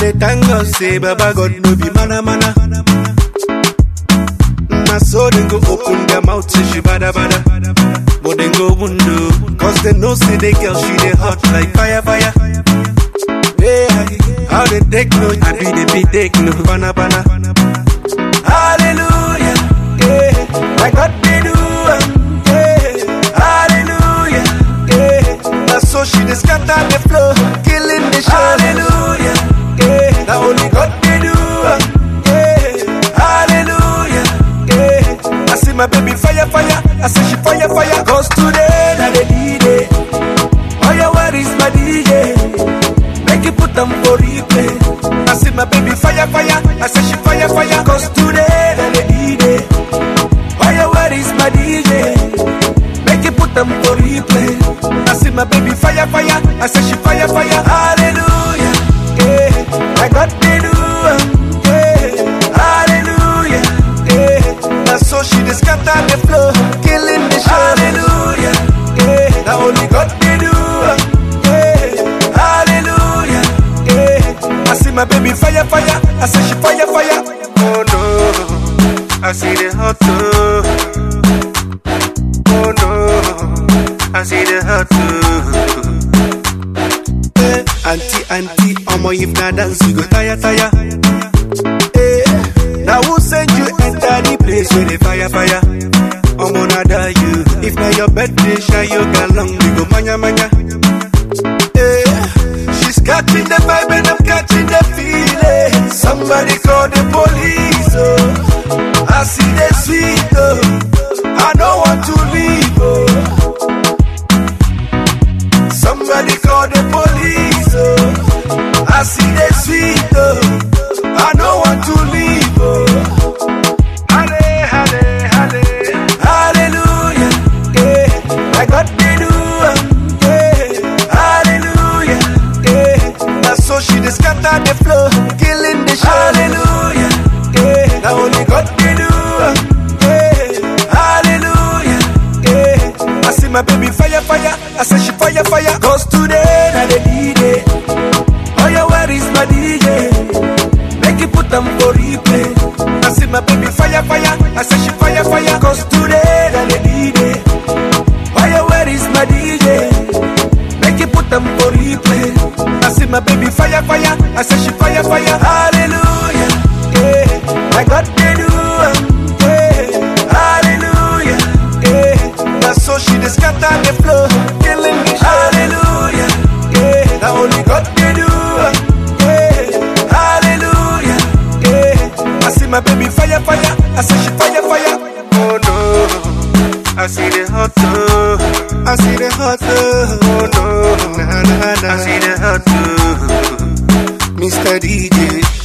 dey thank God say Baba God no be mana mana. Na so dem go open their mouth say she bada bada. But dem go window, cause they know say the girl she dey hot like fire fire. Yeah, how they take no, I be the be take no, bana bana. Hallelujah, yeah, my God they do, am, yeah, hallelujah, yeah. Now so she dey scatter the floor, killing the show. Hallelujah, yeah, now only God they do, am, yeah, hallelujah, yeah. I see my baby fire fire, I say she fire fire, cause today na the D-Day. Oh yeah, where is my DJ? Make you put them for replay. I see my baby fire, fire. I say she fire, fire. Cause today, then the D-Day. Oh yeah, where is my DJ? Make you put them for replay. I see my baby fire, fire. I say she fire, fire. Hallelujah. Yeah. I got the do. um, Yeah. Hallelujah. Yeah. Now so she just scatter the floor. Killing the show. Hallelujah. Yeah. Now only God they do. um, Yeah. Hallelujah. Yeah. I see my baby fire, fire. I say she fire, fire. Oh no. I see the hot too. Oh no. I see the hot too. Eh, auntie, auntie, omo if na dance you go tire, tire. Eh, now who send you enter the place where the fire, fire? Omo nada you. If na your birthday, shy you galong, we go manya, manya. Eh, she's catching the vibe and I'm catching the feeling. Somebody call the police, oh. I see the sweet, oh. I don't want to leave, oh. Somebody call the police, oh. I see the sweet, oh. I don't want to leave, oh. Halle, halle, halle. Hallelujah, yeah. I got the do, um, yeah. Hallelujah, yeah. Now so she just scatter the floor, killing the show. Hallelujah, yeah. Now only God they do, um, yeah. Hallelujah, yeah. I see my baby fire, fire. I say she fire, fire. Cause today, na the D-Day. Oh yeah, where is my DJ? Make you put them for replay. I see my baby fire, fire. I say she fire, fire. Cause today, na the D-Day. Oh yeah, where is my DJ? Make you put them for replay. I see my baby fire, fire. I say she fire, fire. Hallelujah, yeah. I got the do, um, yeah. Hallelujah, yeah. Now so she just scatter the floor, killing me. Hallelujah, yeah. Now only God can do, um, yeah. Hallelujah, yeah. I see my baby fire, fire. I say she fire, fire. Oh no. I see the hot too. I see the hot too. Oh no, nah, nah, nah. I see the hot too. Mr. DJ.